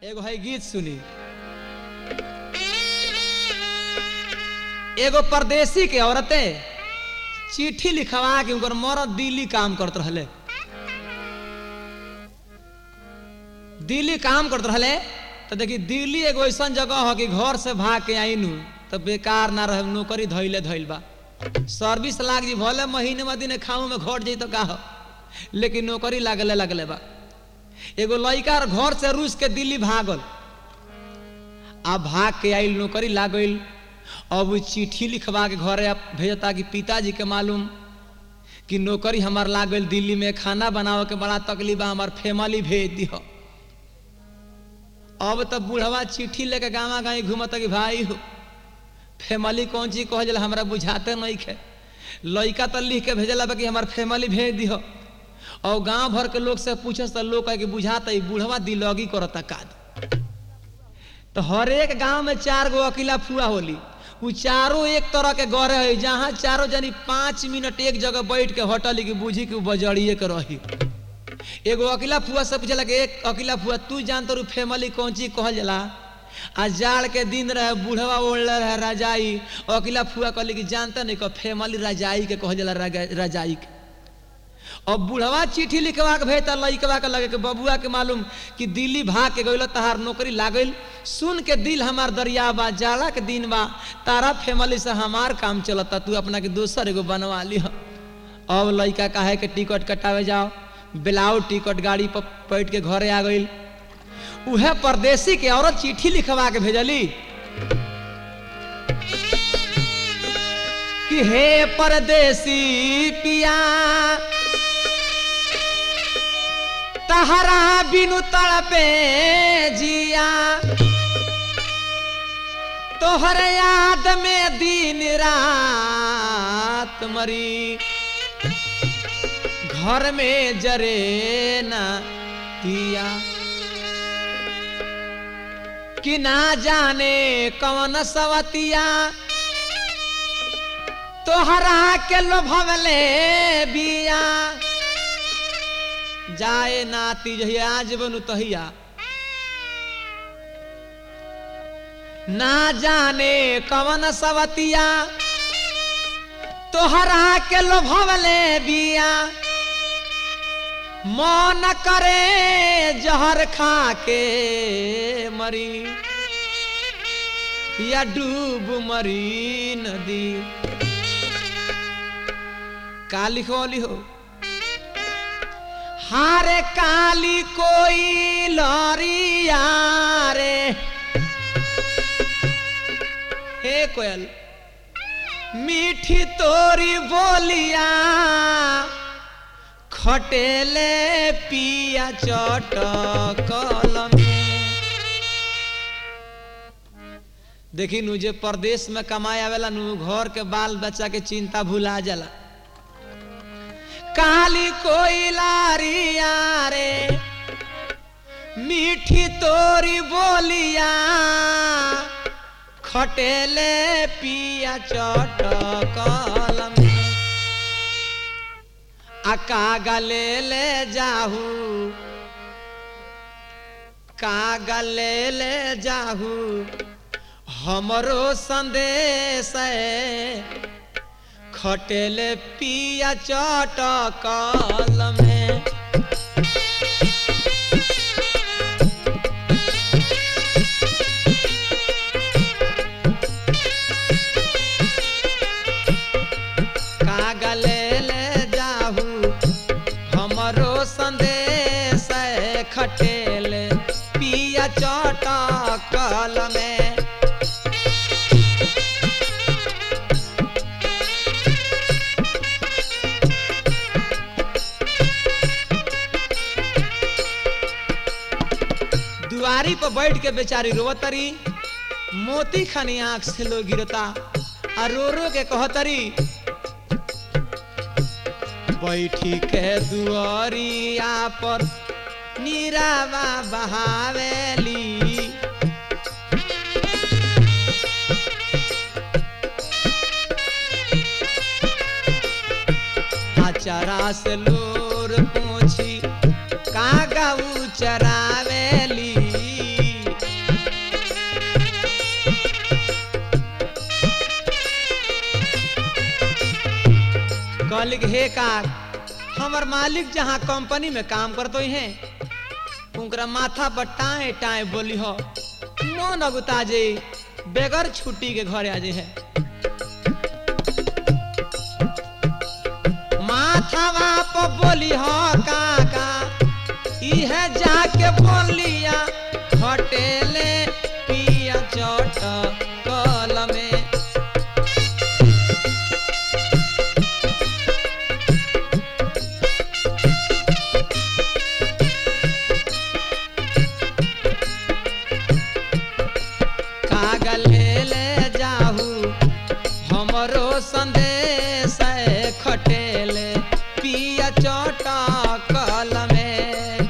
एगो है गीत सुनी एगो परदेसी के औरतें चिट्ठी लिखवा के उनकर मरद दिल्ली काम करत रहले दिल्ली काम करत रहले तो देखी दिल्ली एगो ऐसा जगह हो कि घर से भाग के आईनू तो बेकार ना रहे नौकरी धैले धैल बा सर्विस लाग जी भले महीने में दिन खाऊ में घट जाई तो का हो लेकिन नौकरी लागले लगले बा एगो लड़का घर से रूस के दिल्ली भागल आ भाग के आइल नौकरी लागल अब उ चिट्ठी लिखवा के घरे आप भेजता कि पिताजी के मालूम कि नौकरी हमार लागल दिल्ली में खाना बनावे के बड़ा तकलीफ बा हमार फैमिली भेज दिह अब तो बूढ़वा चिट्ठी लेके गाँव गाँव घूमता कि भाई हो फैमिली कौन चीज कह जला हमरा बुझाते नहीं खे लड़का तो लिख के भेजला बा कि हमार फैमिली भेज दिह और गांव भर के लोग से पूछे तो लोग कहे कि बुझाता ई बूढ़वा दिलगी करता काद तो हर एक गांव में चार गो अकेला फुआ होली उ चारों एक तरह के गढ़े है जहाँ चारों जनी पाँच मिनट एक जगह बैठ के होटल की बुझी कि उ बजड़िए के रही एगो अकेला फुआ से पूछला कि एक अकेला फुआ तू जान तो फैमिली कौन चीज कहल जाला आ जाड़ के दिन रहे बूढ़वा ओढ़ले रहे रजाई अकेला फुआ कहली कि जानता नहीं कह फैमिली रजाई के कहल जाला रगा- रजाई के अब बुढ़वा चिट्ठी लिखवा के भेजता लइकवा के लगे कि बबुआ के मालूम कि दिल्ली भाग के गइल तहार नौकरी लागल सुन के दिल हमार दरिया बा जाड़ा के दिन बा तारा फैमिली से हमार काम चलता तू अपना के दोसर एगो बनवा लिह अब लइका काहे के टिकट कटावे जाओ बेलाउ टिकट गाड़ी पर बैठ के घरे आ गइल उहे परदेसी के औरत चिट्ठी लिखवा के भेजली कि हे परदेसी पिया तहरा बिनु तड़पे जिया तोहर याद में दिन रात मरी घर में जरे ना दिया कि ना जाने कौन सवतिया तोहरा के लोभवले बिया जाए नाती जहिया आज बनू तहिया ना जाने कवन सवतिया तोहरा के लोभवले बिया मन करे जहर खा के मरी या डूब मरी नदी का लिखो लिहो हारे काली कोई लरिया रे हे कोयल मीठी तोरी बोलिया खटेले पिया चटकल में देखी नु जे परदेश में कमाए आवेला नु घर के बाल बच्चा के चिंता भुला जाला काली कोई लारिया रे मीठी तोरी बोलिया खटेले पिया चटकल में आ कागले ले जाहू कागले ले जाहू हमरो संदेश है खटेले पिया चटकल में कागले ले जाहू हमरो संदेश है खटेले पिया चटकल में दुआरी पर बैठ के बेचारी रोवतरी मोती खानी आंख से लो गिरता आ रो रो के कहतरी बैठी के दुआरिया पर नीरावा बहावेली चरा से लोर पूछी कागा उ चरावेली कहली कि हे का हमर मालिक जहाँ कंपनी में काम करतो हैं उनकरा माथा पर टाए टाए बोली हो मन अगुता जे बेगर छुट्टी के घरे आ जे है माथावा पर बोली हो काका इहे जाके बोलिया होटेले पिया चोट कल में कागल ले जाहू हमरो संदेश खटेले पिया चोटा कल में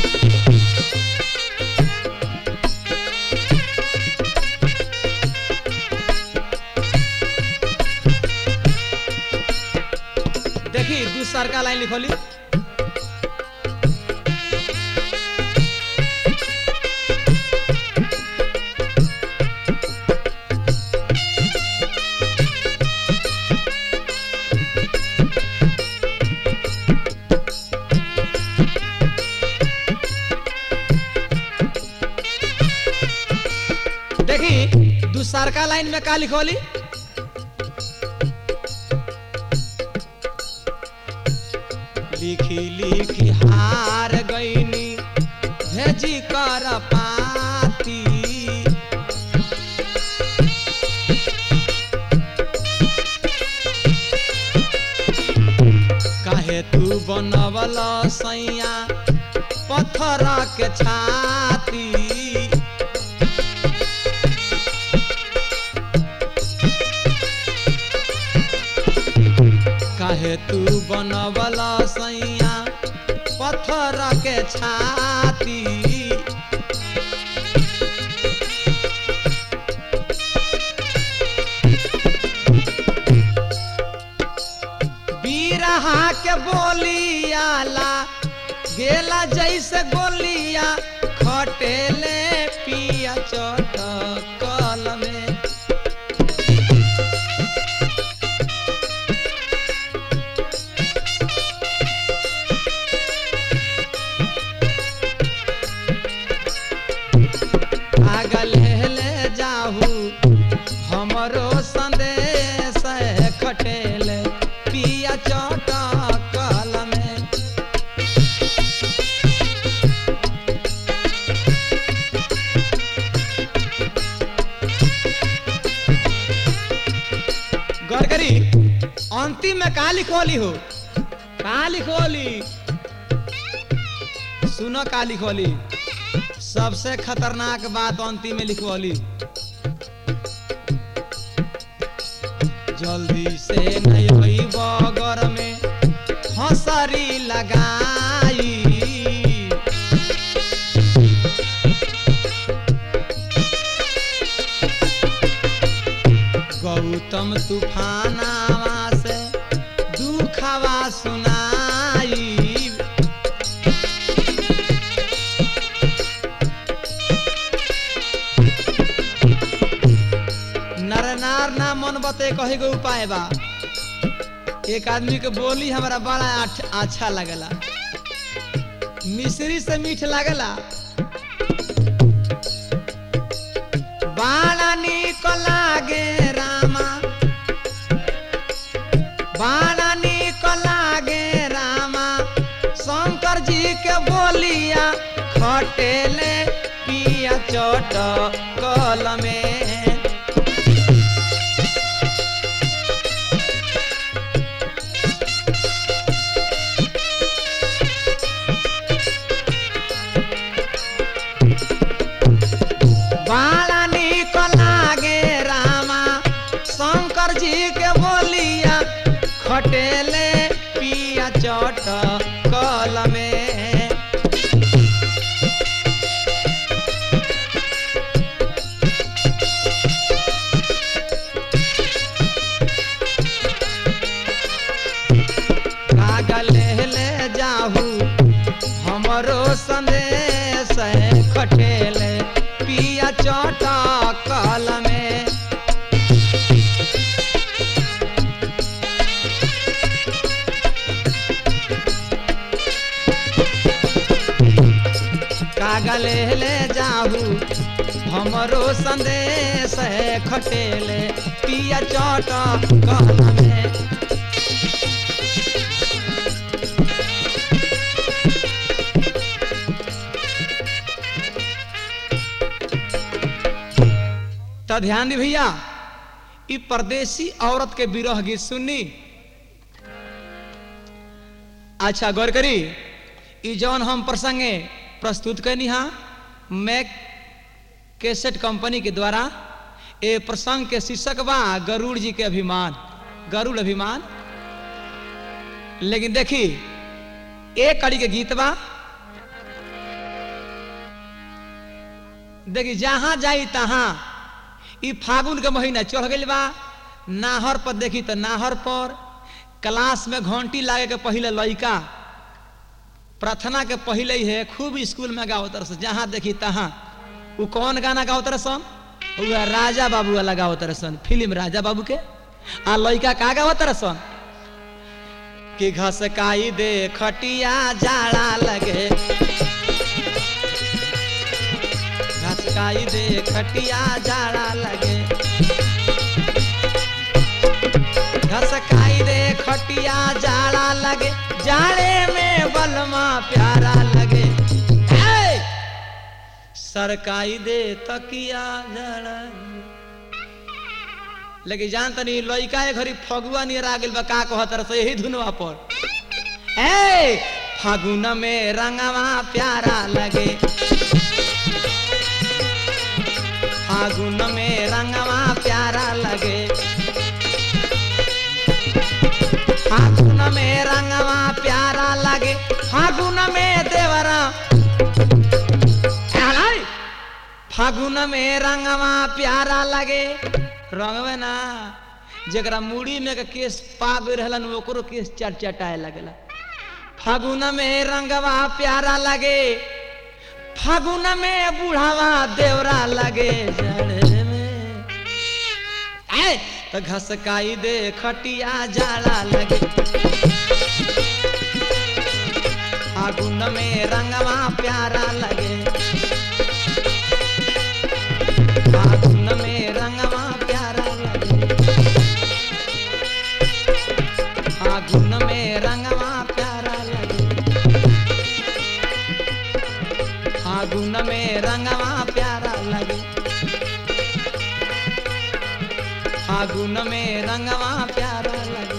देखी दूसर का लाइन लिखोली देखी दूसर का लाइन में का लिखोली लिखी लिखी हार गईनी भेजी कर पाती काहे तू बनवल सैया पत्थर के छाती काहे तू बनवल सैया पत्थर के छाती बीरहा के बोलियाला गेला जैसे गोलिया खटेले पिया चोट कल में आगल ले जाहू हमरो संदेश खटेले पिया चोट कल में गौर करी अंतिम में कहा लिखोली हो कहा लिखोली सुनो का लिखोली सबसे खतरनाक बात अंतिम में लिखोली जल्दी से नहीं होई बगर में हंसरी लगाई गौतम तूफानावा से दुखवा सुनाई नर नार ना मन बते कहे गो उपाय बा एक आदमी के बोली हमारा बड़ा आठ- अच्छा लगला मिश्री से मीठ लगला बाड़ा निक लागे रामा बाड़ा निक लागे रामा शंकर जी के बोलिया खटेले पिया चोट कल में बाला निक लागे रामा शंकर जी के बोलिया खटेले पिया चट कल में कागल ले जाहू हमरो संदेश खटेले पिया चट कल में जाहू हमरो संदेश खटेले पिया चट कहना में तो ध्यान दी भैया ई परदेसी औरत के विरह गीत सुननी अच्छा गौर करी ई जौन हम प्रसंगे प्रस्तुत कैनी हा मैं कैसेट कंपनी के द्वारा ए प्रसंग के शीर्षक बा गरुड़ जी के अभिमान गरुड़ अभिमान लेकिन देखी एक कड़ी के गीत बा देखी जहां जाई तहां ई फागुन के महीना चढ़ गइल बा नाहर पर देखी तो नाहर पर क्लास में घंटी लागे के पहले लइका प्रार्थना के पहले ही है खूब स्कूल में गाओ तरस जहां देखी तहां वो कौन गाना गाओ तरसन वो राजा बाबू वाला गाओ तरसन फिल्म राजा बाबू के आ लइका का गाओ तरसन कि घसकाई दे खटिया जाड़ा लगे घसकाई दे खटिया जाड़ा लगे घसकाई दे खटिया जाड़ा लगे जाड़े में बलमा प्यारा लगे ए! सरकाई दे तकिया जाड़ा लेकिन जान तनी लइका ए घरी फगुआ नियर आ गेल बा का कहत रह यही धुनवा पर ए फागुन में रंगवा प्यारा लगे फागुन में रंगवा प्यारा लगे फागुन में रंगवा प्यारा लगे फागुन में देवरा अलाई! फागुन में रंगवा प्यारा लगे रंगवे ना जरा मुड़ी में के केस पाग रहलन ओकरो केस चटचटाए लगेला फागुन में रंगवा प्यारा लगे फागुन में बुढ़ावा देवरा लगे जड़े में आए तो घसकाई दे खटिया जाड़ा लगे फागुन में रंगवा प्यारा लगे फागुन में रंगवा प्यारा लगे फागुन में रंगवा प्यारा लगे फागुन में रंगवा प्यारा लगे फागुन में रंगवा प्यारा लगे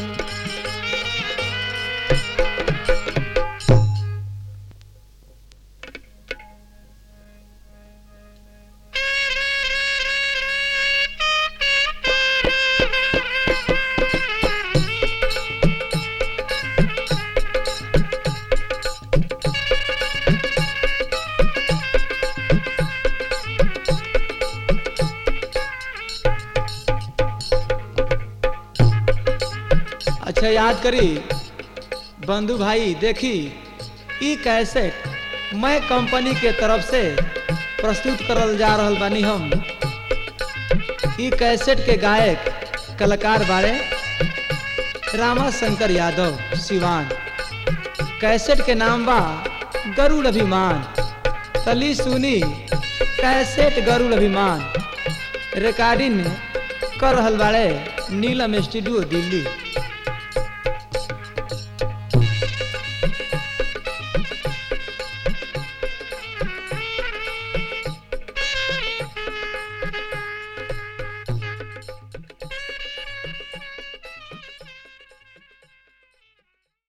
अच्छा याद करी बंधु भाई देखी ई कैसेट मैं कंपनी के तरफ से प्रस्तुत करल जा रहल बानी हम ई कैसेट के गायक कलाकार बारे रामा शंकर यादव सिवान कैसेट के नाम बा गरुड़ अभिमान तली सुनी कैसेट गरुड़ अभिमान रिकॉर्डिंग कर रहल बाड़े नीलम स्टूडियो दिल्ली